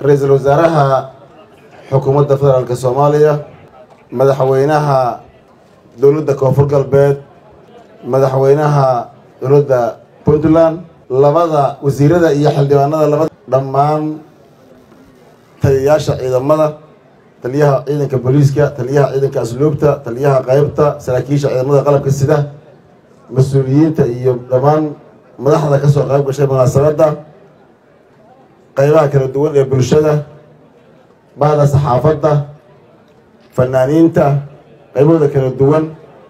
ra-iisul wasaaraha xukuumadda federaalk soomaaliya madaxweynaha dowladda koonfur galbeed madaxweynaha dowladda puntland labada wasiirada iyo xildhibaanada labada dhammaan taliyayaasha ciidamada taliyaha ciidanka booliiska taliyaha ciidanka asluubta taliyaha qeybta saraakiisha ciidamada qalabka sida mas-uuliyiinta iyo dhammaan madaxda ka soo qayb gashay munaasabadda qeybaha kala duwan ee bulshada bahda saxaafadda fanaaniinta qaybahooda kala duwan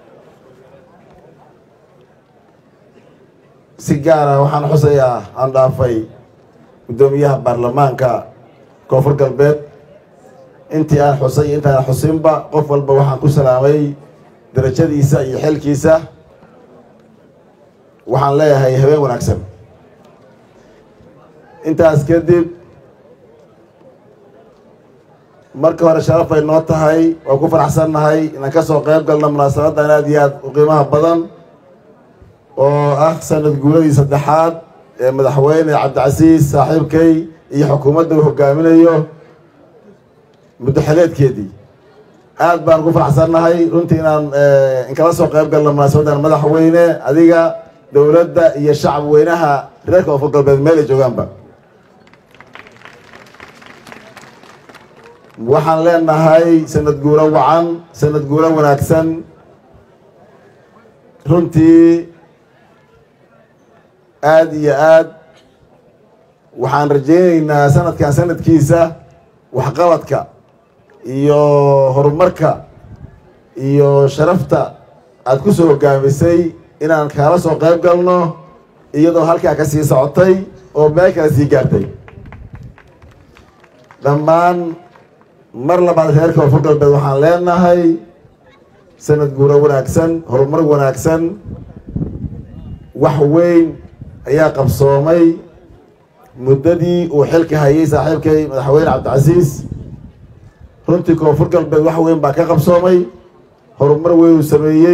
si gaara waxaan xusayaa aan dhaafay guddoomiyaha baarlamaanka koonfur galbeed intii aan xusay iyo intaan xusinba qof walba waxaan ku salaamay darajadiisa iyo xilkiisa waxaan leeyahay habeen wanaagsan intaas kadib marka hore sharaf bay noo tahay waa ku faraxsannahay inaan ka soo qayb galno munaasabaddan aad iyo aad u qiimaha badan oo ah sanad guuradii saddexaad ee madaxweyne cabdicasiis saaxiibkay iyo xukuumadda uu hogaaminayo muddo xileedkeedii aad baan ugu faraxsannahay runtii inaan inkala soo qayb galno munaasabaddan madaxweyne adiga dowladda iyo shacab weynaha reer koonfur galbeed meel ay joogaanba waxaan leenahay sanad guuro wacan sanad guuro wanaagsan runtii aada iyo aad waxaan rajaynaynaa sanadkan sanadkiisa waxqabadka iyo horumarka iyo sharafta aada ku soo hogaamisay inaan kaala soo qayb galno iyadoo halkaa ka sii socotay oo meel kale sii gaartay dhammaan mar labaad reer koonfur galbeed waxaan leenahay sanad guuro wanaagsan horumar wanaagsan wax weyn ayaa qabsoomay muddadii uu xilka hayay saaxiibkay madaxweyne cabdicasiis runtii koonfur galbeed wax weyn baa ka qabsoomay horumar weyn uu sameeyey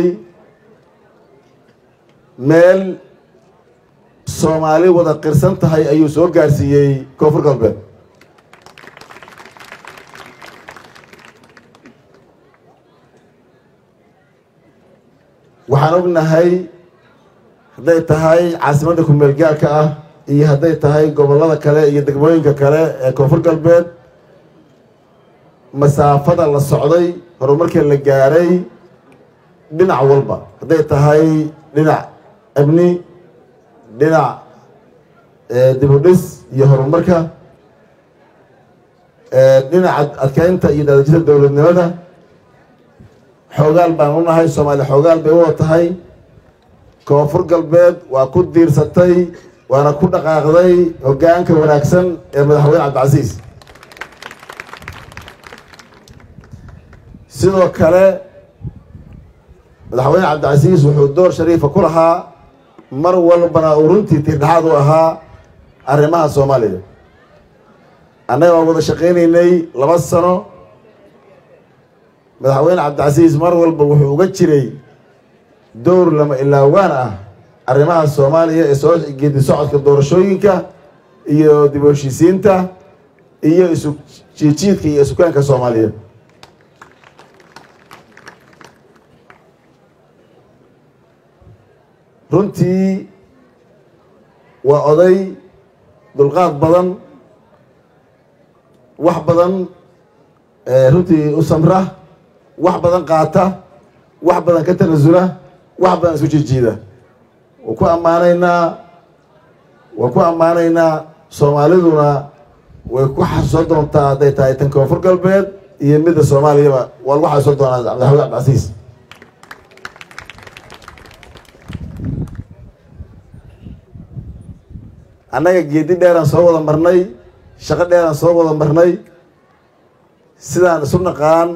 meel soomaali wada qirsan tahay ayuu soo gaarsiiyey koonfur galbeed waxaan ognahay hadday tahay caasimadda kumeel gaarka ah iyo hadday tahay gobollada kale iyo degmooyinka kale ee koonfur galbeed masaafada la socday horumarkii la gaaray dhinac walba hadday tahay dhinac amni dhinac dibudhis iyo horumarka dhinaca adkeynta iyo daadajida dowladnimada xoogaal baan u nahay soomaaliya xoogaal bay u wada tahay koonfur galbeed waa ku diirsatay waana ku dhaqaaqday hoggaanka wanaagsan ee madaxweyne cabdicasiis sidoo kale madaxweyne cabdicasiis wuxuu door shariifa ku lahaa mar walbana uu runtii tiirdhexaad u ahaa arrimaha soomaaliya annaga waan wada shaqaynaynay laba sano madaxweyne cabdicasiis mar walba wuxuu uga jiray dowr lama ilaawaan ah arrimaha soomaaliya ee soo geedi socodka doorashooyinka iyo dib u heshiisiinta iyo isu jiijiidka iyo isukaanka soomaaliyeed runtii waa oday dulqaad badan wax badan runtii u samra wax badan qaata wax badan ka tanasula wax badan isku jijiida waan ku ammaanaynaa waan ku ammaanaynaa soomaaliduna way ku xasuusan doontaa hadday tahay tan koonfur galbeed iyo midda soomaaliyaba waa lagu xasuusan doonaa madaxweyne cabdicasiis annaga geedi dheeraan soo wada marnay shaqo dheeraan soo wada marnay sidaan isu naqaan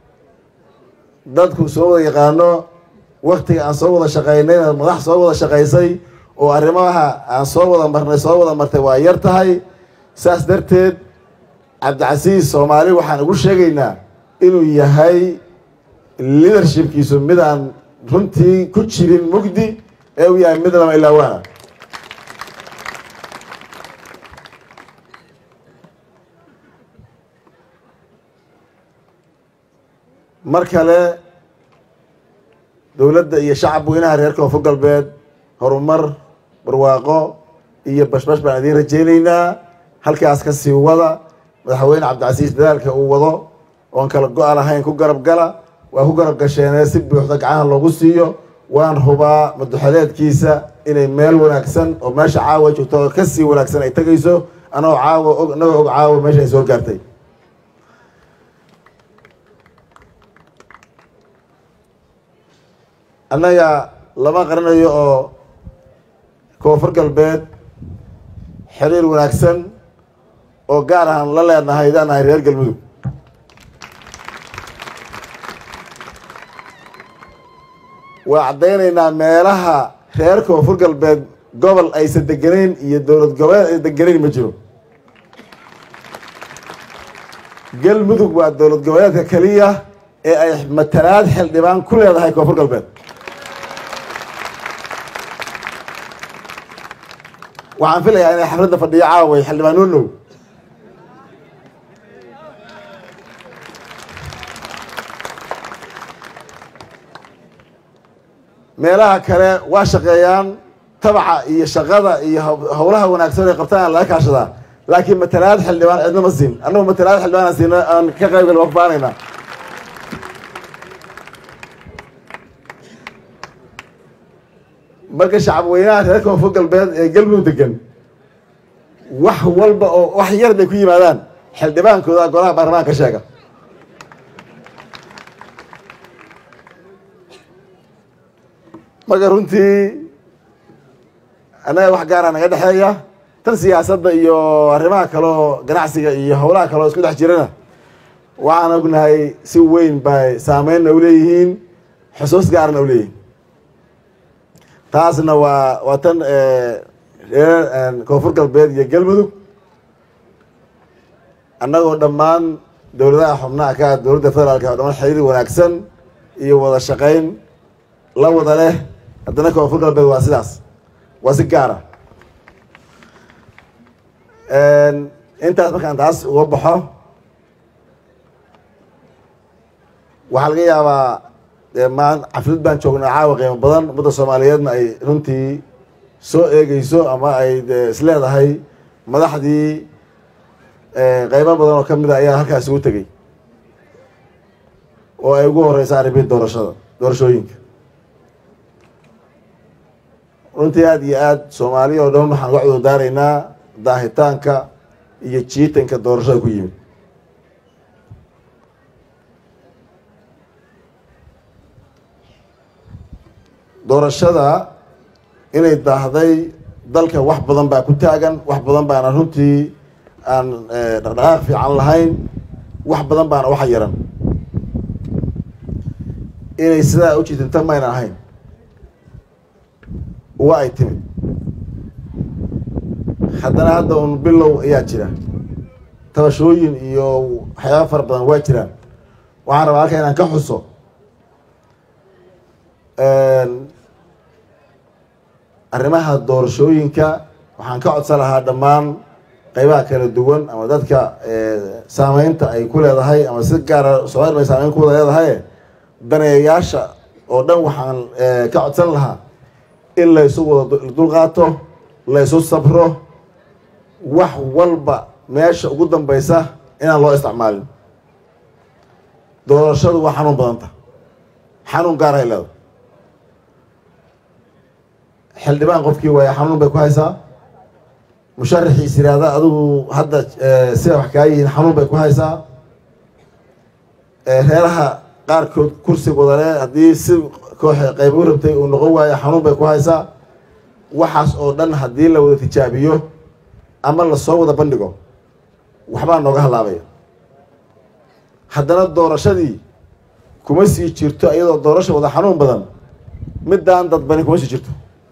dadku soo wada yaqaano waktiga aan soo wada shaqaynayna madax soo wada shaqaysay oo arrimaha aan soo wada marnay soo wada martay waa yar tahay saas darteed cabdicasiis soomaali waxaan ugu sheegaynaa inuu yahay leadershipkiisu mid aan runtii ku jirin mugdi ee uu yahay mid lama ilaawaana mar kale dowladda iyo shacab weynaha reer koonfur galbeed horumar barwaaqo iyo bashbash baan idiin rajeyneynaa halkaas ka sii wada madaxweyne cabdicasiis dadaalka uu wado oon kala go-a lahayn ku garab gala waa ku garab gasheenee si buuxda gacaha loogu siiyo waan hubaa maduxeleedkiisa inay meel wanaagsan oo meesha caawa joogto oo kasii wanaagsan ay tegayso anagoo caawa og anagoo og caawa meesha ay soo gaartay annaga lama qarinayo oo koonfur galbeed xiriir wanaagsan oo gaar ahaan la leenahay daan nahay reer galmudug waa caddaynaynaa meelaha reer koonfur galbeed gobol aysan degenayn iyo dowlad goboleed aysan degenayn ma jiro galmudug waa dowlad goboleedka keliya ee ay matalaad xildhibaan ku leedahay koonfur galbeed waxaan filayaa inay xafladda fadhiyo caaway xildhibaan nunow meelaha kale waa shaqeeyaan tabaca iyo shaqada iyo howlaha wanaagsan ay qabtaan laga kaashadaa laakiin matalaad xildhibaan cidna ma siin annagu matalaad xildhibaan aan siina aan ka qayb gal wafaanayna marka shacab weynaha reer koonfur galbeed ee galmudug degan wax walba oo wax yar bay ku yimaadaan xildhibaankooda golaha baarlamaanka sheega marka runtii annaga wax gaara naga dhexeeya tan siyaasadda iyo arrimaha kaleo ganacsiga iyo howlaha kaleo isku dhex jirana waxaan ognahay si weyn bay saameynna uleeyihiin xusuus gaarna uleeyihiin taasna waa waa tan reer koonfur galbeed iyo galmudug annagoo dhammaan dowladaha xubnaha ka dowladda federaalka o dhamaan xiriir wanaagsan iyo wada shaqeyn la wada leh haddana koonfur galbeed waa sidaas waa si gaara intaas markaan taas uga baxo waxaa laga yaabaa maan xaflad baan joognaa caawa qiimo badan ummadda soomaaliyeedna ay runtii soo eegeyso ama ay isleedahay madaxdii qeybo badan oo kamid a ayaa halkaas ugu tegey oo ay ugu horeysa arrimihi doorashada doorashooyinka runtii aada iyo aada soomaaliya oo dhan waxaan uga cudurdaaraynaa daahitaanka iyo jiitanka doorashada ku yimid doorashada inay daahday dalka wax badan baa ku taagan wax badan baana runtii aan dhaqdhaqaaq fiican lahayn wax badan baana waxa yaran inay sidaa u jiitinta mayna ahayn wa ay timid haddana hadda un bilow ayaa jira tabashooyin iyo waxyaaba fara badan waa jiraan waxaan rabaa halka inaan ka xuso arrimaha doorashooyinka waxaan ka codsan lahaa dhammaan qeybaha kala duwan ama dadka saameynta ay ku leedahay ama si gaara soomali bay saameyn ku wada leedahay daneeyayaasha oo dhan waxaan ka codsan lahaa in laysu wada dulqaato laysu sabro wax walba meesha ugu dambeysa inaan loo isticmaalin doorashadu waa xanuun badanta xanuun gaarahay leeda xildhibaan qofkii waaya xanuun bay ku haysaa musharaxiis yiraahda adigu hadda sida wax kaa yihiin xanuun bay ku haysaa reeraha qaarkood kursi wadale haddii si koox qayb u rabtay uu noqon waayo xanuun bay ku haysaa waxaas oo dhan haddii la wada tijaabiyo ama lasoo wada bandhigo waxbaa nooga halaabaya haddana doorashadii kuma sii jirto iyadoo doorasha wada xanuun badan middaan dadbani kuma sii jirto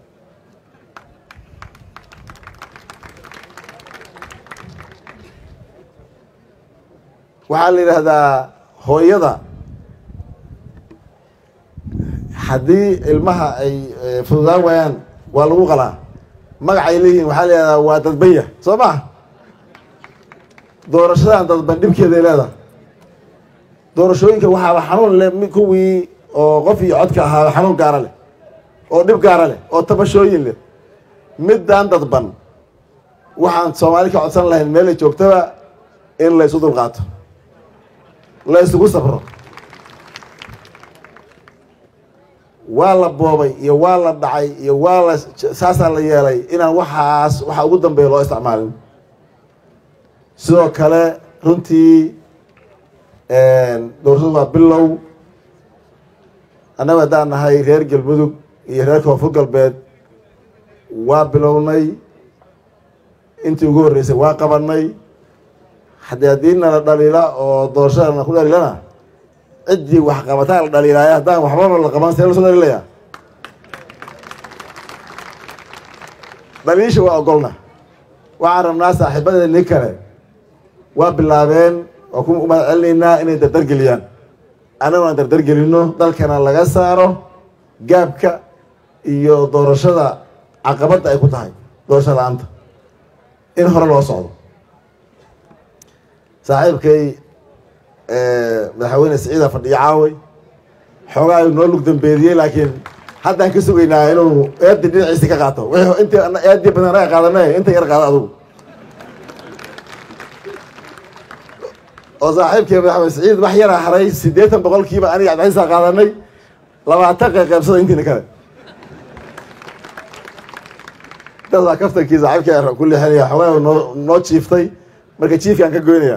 waxaa la yidhaahdaa hooyada haddii ilmaha ay fududaan waayaan waa lagu qalaa magacay leeyihiin waxaa la yihahdaa waa dadbanya soo ma doorashadan dadban dhibkeeday leedahay doorashooyinka waxaaba xanuun leh kuwii oo qof iyo codka ahaaba xanuun gaara leh oo dhib gaara leh oo tabashooyin leh middaan dadban waxaan soomaali ka codsan lahayn meelay joogtaba in la ysu dulqaato la ysugu sabro waa la boobay iyo waa la dhacay iyo waa la saasaa la yeelay inaan waxaas waxa ugu dambeeya loo isticmaalin sidoo kale runtii doorashadu waa bilow annagu haddaan nahay reer galmudug iyo reer koonfur galbeed waa bilownay intii ugu horreysay waa qabanay haddii haddii nala dhaliila oo doorashada na ku dhaliilana ciddii wax qabataa la dhaliilaayo haddaan waxbaba la qaban see lasoo dhaliilaya dhaliisha waa ogolna waxaan rabnaa saaxiibadeeni kale waa bilaabeen waa ku mahad celinaynaa inay dardargeliyaan annagu aan dardargelino dalkana laga saaro gaabka iyo doorashada caqabadda ay ku tahay doorasho la-aanta in hore loo socdo saaxiibkay madaxweyne siciida fadhiyo caaway xoogaa ayuu noo lug dambeediyey laakiin haddaan ka sugaynaa inuu eedii dhinaciisi ka qaato wixii intii eedii badan naga qaadanay inta yar qaado adugu oo saaxiibkay madaxweyne siciid wax yaraa haray siddeetan boqolkiiba aniga cabdixisa qaadanay labaatan qayqaybsada intiina kale dad baa kaftankii saaxiibkii ku leexinaya xoogaa noo noo jiiftay marka jiifki aan ka goynaya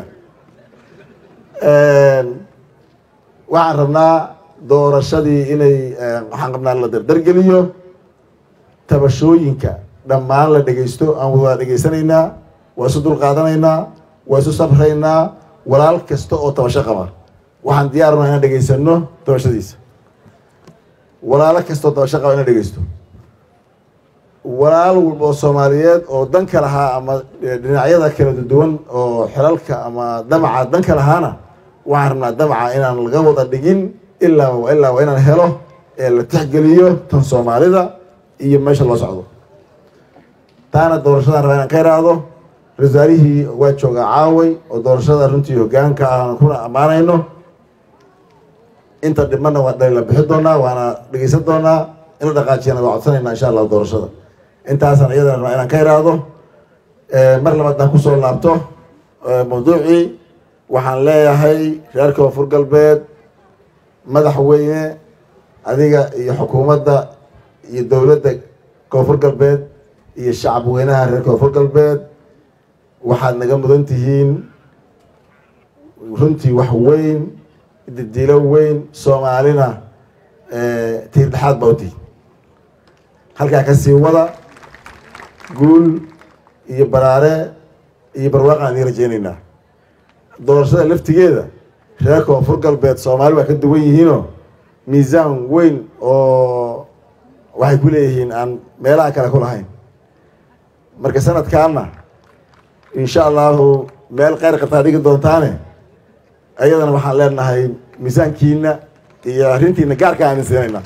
waxaan rabnaa doorashadii inay waxaan rabnaa la dardargeliyo tabashooyinka dhammaan la dhegeysto aan waa dhegeysanaynaa waa isu dulqaadanaynaa waa isu sabraynaa walaal kasta oo tabasho qaba waxaan diyaarunaa inaan dhegeysano tabashadiisa walaalo kasta oo tabasho qaba inaan dhegeysto walaal walba oo soomaaliyeed oo danka lahaa ama dhinacyada kala duwan oo xilalka ama damaca danka lahaana waxaan rabnaa damaca inaan laga wada dhigin ilaa ilaa waa inaan helo ee la tixgeliyo tan soomaalida iyo meesha loo socdo taana doorashadan rabaa inaan ka iraahdo rasaarihii waa joogaa caaway oo doorashada runtii hogaanka ah kuna ammaanayno inta dhibmana waa dhali la bixi doonaa waana dhegeysan doonaa in la dhaqaajiyana waa codsanayna insha allah doorashada intaasaan iyadana rabaa inaan ka iraahdo mar labaad aan kusoo laabto mawduucii waxaan leeyahay reer koonfur galbeed madaxweyne adiga iyo xukuumadda iyo dowladda koonfur galbeed iyo shacab weynaha reer koonfur galbeed waxaad naga mudan tihiin runtii wax weyn didilo weyn soomaalina tiir dhexaad baa utihi halkaa kasii wada guul iyo baraare iyo barwaaqaan idiin rajeynaynaa doorashada laftigeeda reer koonfur galbeed soomaali waa ka duwan yihiinoo miisaan weyn oo waxay ku leeyihiin aan meelaha kale ku lahayn marka sanadkaana insha allahu meel kheyr qabtaa dhigi doontaane ayadana waxaan leenahay miisaankiina iyo arrintiina gaarka aan siinayna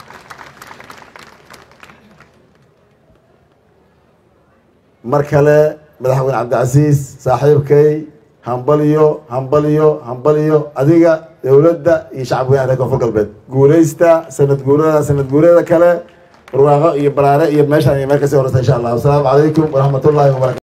mar kale madaxweyne cabdicasiis saaxiibkay hambaliyo hambaliyo hambaliyo adiga dowladda iyo shacab weynaha reer koonfur galbeed guuleysta sanad guurada sanad guurada kale barwaaqo iyo baraare iyo meeshaan iyo meel kasii horeysa insha allah wasalaamu calaykum waraxmat ullahi wabarakatu